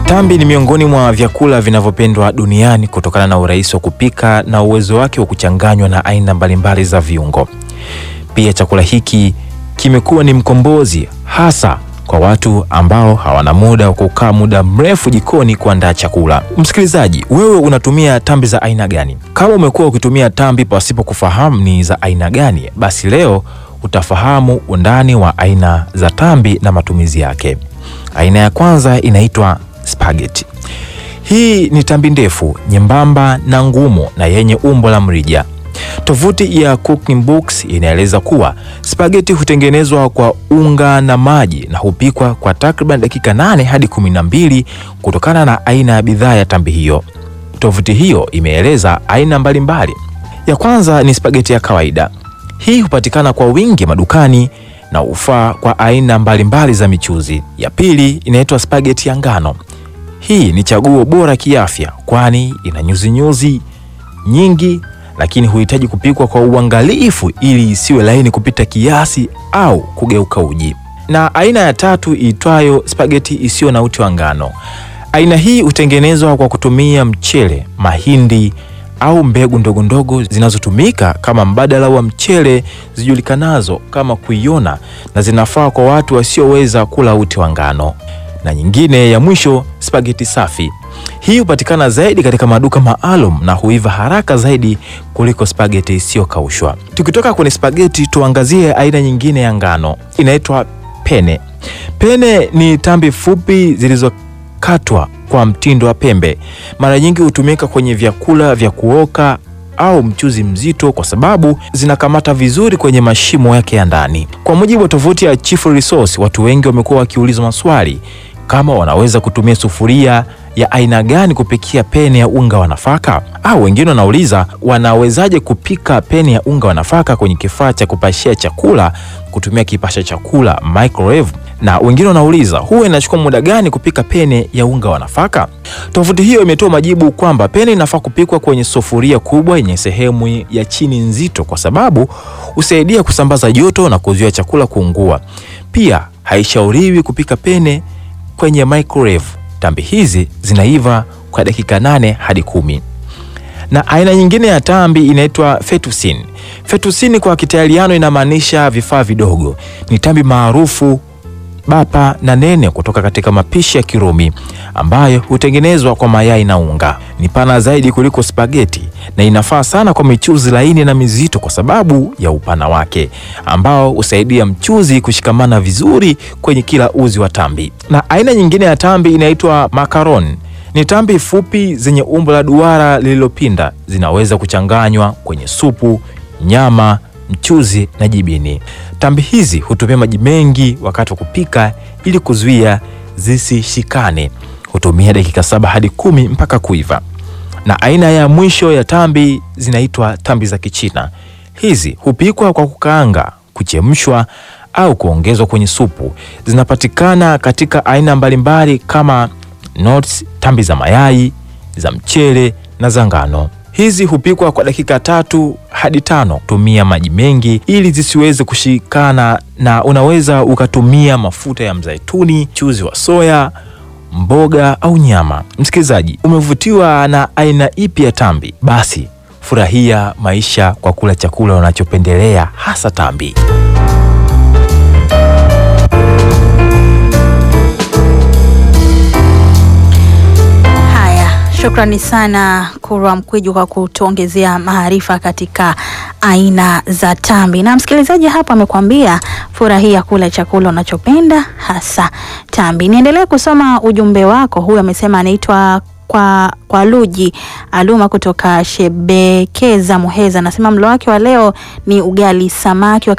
Tambi ni miongoni mwa vyakula vinavyopendwa duniani kutokana na urahisi wa kupika na uwezo wake wa kuchanganywa na aina mbalimbali za viungo. Pia chakula hiki kimekuwa ni mkombozi hasa kwa watu ambao hawana muda wa kukaa muda mrefu jikoni kuandaa chakula. Msikilizaji, wewe unatumia tambi za aina gani? Kama umekuwa ukitumia tambi pasipo kufahamu ni za aina gani, basi leo utafahamu undani wa aina za tambi na matumizi yake. Aina ya kwanza inaitwa spaghetti. Hii ni tambi ndefu, nyembamba na ngumu na yenye umbo la mrija. Tovuti ya Cooking Books inaeleza kuwa spaghetti hutengenezwa kwa unga na maji na hupikwa kwa takriban dakika nane hadi kumi na mbili kutokana na aina ya bidhaa ya tambi hiyo. Tovuti hiyo imeeleza aina mbalimbali. Ya kwanza ni spaghetti ya kawaida. Hii hupatikana kwa wingi madukani na hufaa kwa aina mbalimbali za michuzi. Ya pili inaitwa spaghetti ya ngano. Hii ni chaguo bora kiafya, kwani ina nyuzinyuzi nyingi, lakini huhitaji kupikwa kwa uangalifu ili isiwe laini kupita kiasi au kugeuka uji. Na aina ya tatu iitwayo spaghetti isiyo na uti wa ngano. Aina hii hutengenezwa kwa kutumia mchele, mahindi au mbegu ndogo ndogo zinazotumika kama mbadala wa mchele zijulikanazo kama kuiona na zinafaa kwa watu wasioweza kula uti wa ngano. Na nyingine ya mwisho spaghetti safi. Hii hupatikana zaidi katika maduka maalum na huiva haraka zaidi kuliko spaghetti isiyokaushwa. Tukitoka kwenye spaghetti, tuangazie aina nyingine ya ngano, inaitwa pene. Pene ni tambi fupi zilizokatwa kwa mtindo wa pembe. Mara nyingi hutumika kwenye vyakula vya kuoka au mchuzi mzito kwa sababu zinakamata vizuri kwenye mashimo yake ya ndani. Kwa mujibu wa tovuti ya Chief Resource, watu wengi wamekuwa wakiulizwa maswali kama wanaweza kutumia sufuria ya aina gani kupikia pene ya unga wa nafaka, au wengine wanauliza wanawezaje kupika pene ya unga wa nafaka kwenye kifaa cha kupashia chakula kutumia kipasha chakula microwave, na wengine wanauliza huwa inachukua muda gani kupika pene ya unga wa nafaka. Tovuti hiyo imetoa majibu kwamba pene inafaa kupikwa kwenye sufuria kubwa yenye sehemu ya chini nzito, kwa sababu husaidia kusambaza joto na kuzuia chakula kuungua. Pia haishauriwi kupika pene kwenye microwave. Tambi hizi zinaiva kwa dakika nane hadi kumi. Na aina nyingine ya tambi inaitwa fettuccine. Fettuccine kwa Kitaliano inamaanisha vifaa vidogo. Ni tambi maarufu bapa na nene kutoka katika mapishi ya Kirumi ambayo hutengenezwa kwa mayai na unga. Ni pana zaidi kuliko spageti na inafaa sana kwa michuzi laini na mizito kwa sababu ya upana wake ambao husaidia mchuzi kushikamana vizuri kwenye kila uzi wa tambi. Na aina nyingine ya tambi inaitwa macaron. Ni tambi fupi zenye umbo la duara lililopinda, zinaweza kuchanganywa kwenye supu, nyama mchuzi na jibini. Tambi hizi hutumia maji mengi wakati wa kupika ili kuzuia zisishikane. Hutumia dakika saba hadi kumi mpaka kuiva. Na aina ya mwisho ya tambi zinaitwa tambi za Kichina. Hizi hupikwa kwa kukaanga, kuchemshwa au kuongezwa kwenye supu. Zinapatikana katika aina mbalimbali kama nuts, tambi za mayai, za mchele na za ngano. Hizi hupikwa kwa dakika tatu hadi tano. Tumia maji mengi ili zisiweze kushikana, na unaweza ukatumia mafuta ya mzaituni, chuzi wa soya, mboga au nyama. Msikilizaji, umevutiwa na aina ipi ya tambi? Basi furahia maisha kwa kula chakula unachopendelea, hasa tambi. Shukrani sana Kurwa Mkwiju kwa kutuongezea maarifa katika aina za tambi. Na msikilizaji hapa amekwambia furahia kula chakula unachopenda hasa tambi. Niendelee kusoma ujumbe wako. Huyu amesema anaitwa kwa, kwa Luji Aluma kutoka Shebekeza Muheza, anasema mlo wake wa leo ni ugali samaki wa